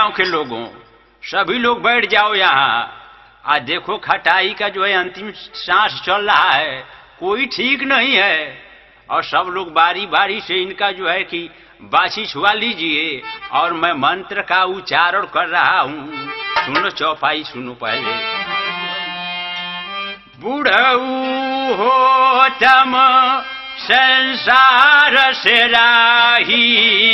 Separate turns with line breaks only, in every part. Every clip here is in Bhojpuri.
गांव के लोगों सभी लोग बैठ जाओ यहाँ आ देखो खटाई का जो है अंतिम सांस चल रहा है कोई ठीक नहीं है और सब लोग बारी बारी से इनका जो है कि बाछी छुआ लीजिए और मैं मंत्र का उच्चारण कर रहा हूँ सुनो चौपाई सुनो पहले बुढ़ऊ हो तम संसार से राही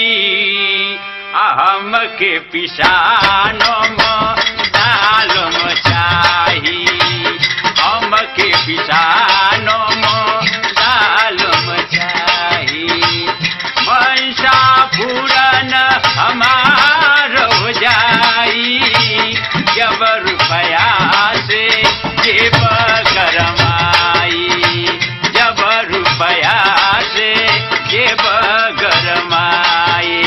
अहम के पिसानम डालम चाही हम के पिसानम डालम चाही मनसा पूरन हमार हो जाई जब रुपया से जेब गरमाई जब रुपया से जेब गरमाई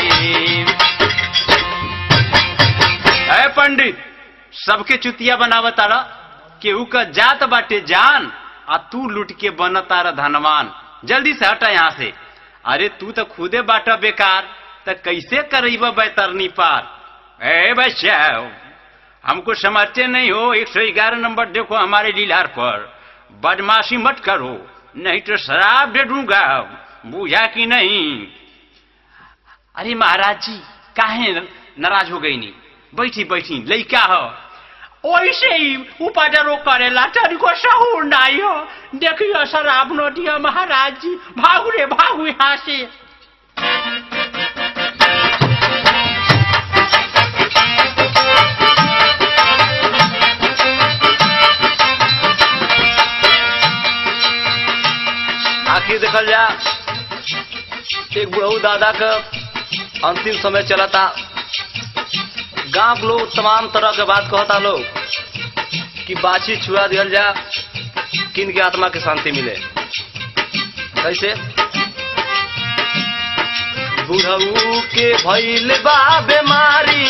है पंडित सबके चुतिया बनावतारा केहू का जात बाटे जान आ तू लुट के बनतारा धनवान जल्दी से हटा यहाँ से अरे तू तो खुदे बाटा बेकार तो कैसे करीब बैतरनी पार ए बच्चा हमको समझते नहीं हो एक सौ ग्यारह नंबर देखो हमारे लीलार पर बदमाशी मत करो नहीं तो शराब दे दूंगा बूझा कि नहीं अरे महाराज जी काहे नाराज हो गई नी बैठी बैठी लइका हो ओइसे ही उपदरो करेला तनिको सहूर नहीं हो देखियो शराब न दिया महाराज जी भागु रे भागु यहाँ से
आखिर देखल जा एक बुढ़ऊ दादा का अंतिम समय चला था गांव के लोग तमाम तरह के बात कहता लोग कि बाछी छुआ दियल जा किन के आत्मा के शांति मिले कैसे बुढ़ऊ के भइल बा बीमारी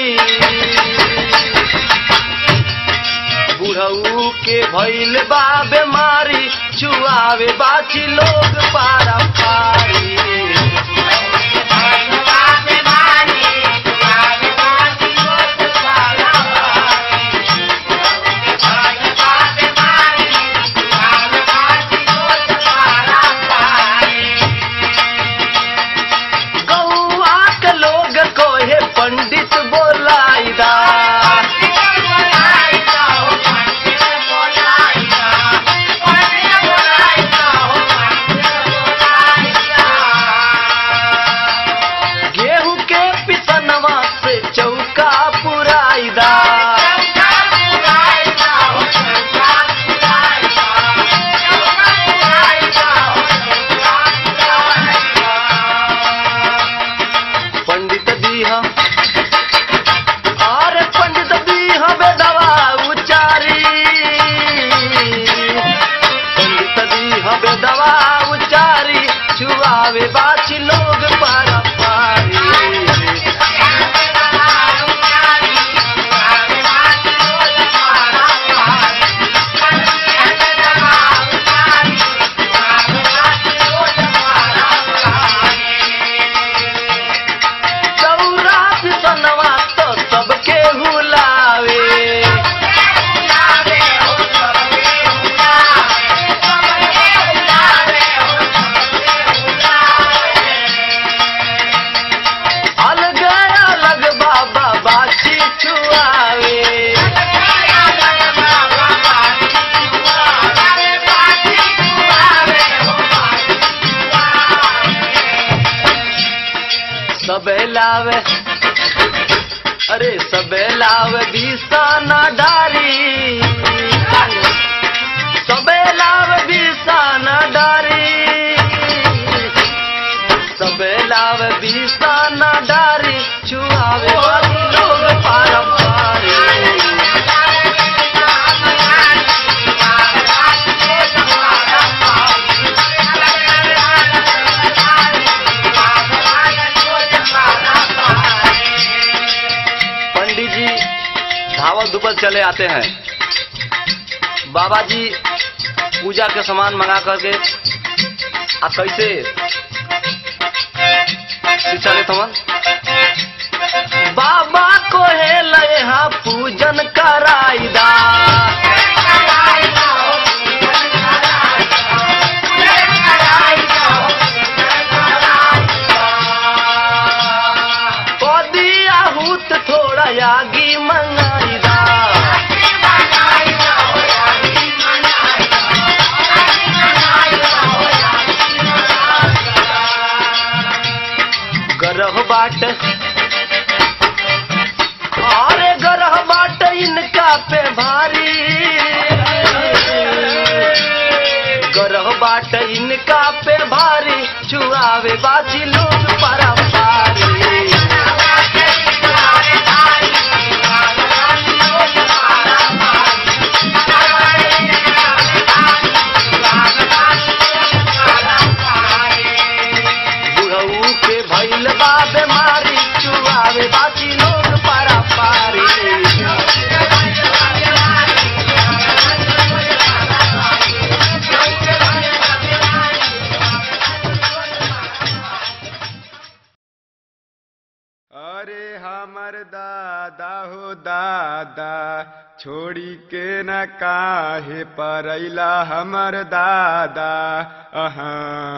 बुढ़ऊ के भइल बा बीमारी छुआवे बाछी लोग पारा पारी गौआ के लोग कोहे पंडित बोलाइदा गेहूं के पिसनवा से चौका पुराइदा पंडित दीहा अरे पंडित दीहा बेदवा उचारी पंडित दीहा बेदवा उचारी छुआवे बाछी लोग पारा पारी चौरा पिसनवा तो सबके हुलावे अलग अलग बाबा बाछी छुआवे सबे लावे अरे सबे लावे बिसाना डारी सबे लावे बिसाना डारी सबे लावे बिसाना डारी छुआवे लोग पारंपारी पंडित जी धावत धुपल चले आते हैं बाबा जी पूजा के सामान मंगा करके आ कैसे शिक्षा लेत हवन बाबा को यहाँ पूजन कराईदा कदी आहूत थोड़ा आगी मंगाईदा गरह बाट अरे गरह बाट इनका पे भारी गरह बाट इनका पे भारी छुआवे बाजी लोग पारा पारी बुढ़ऊ के भैल बा बीमारी चुआवे बाजी लोग पारा पारी
अरे हमर दादा हो दादा छोड़ी के न काहे परैला हमर दादा अहाँ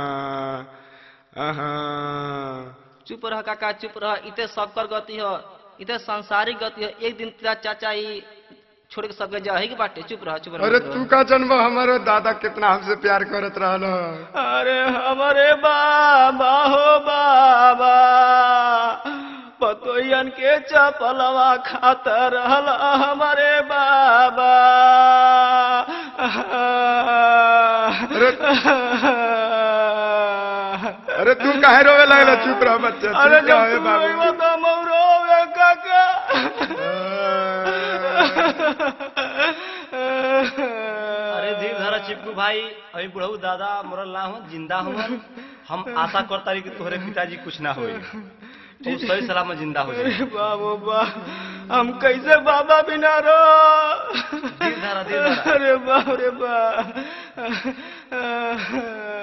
अहाँ
चुप रह काका चुप रह इते सबकर गति ह इते सांसारिक गति है एक दिन तेरा चाचा ही छोड़ के सबके जा ही के बाटे चुप रह चुप रह
अरे
चुप
तू
रह।
का जन्म हमारो दादा कितना हमसे प्यार करत रहल
अरे हमारे बाबा हो बाबा पतोयन के चपलवा खाता रहल हमारे बाबा
अरे तू काहे रोवे लगला चुप रह बच्चा
अरे
चुप
जब
रह
तू
बाबू
रोइबा तो मौरो होवे काका
अरे धीर धरा चिपकू भाई अभी बुढ़ऊ दादा मरल ना हो जिंदा हो हम आशा करता रही कि तोहरे पिताजी कुछ ना होई तू सही सलामत जिंदा हो जाए
अरे बाबू बा हम कैसे बाबा बिना रो
धीर धरा धीर धरा
अरे बाप रे बा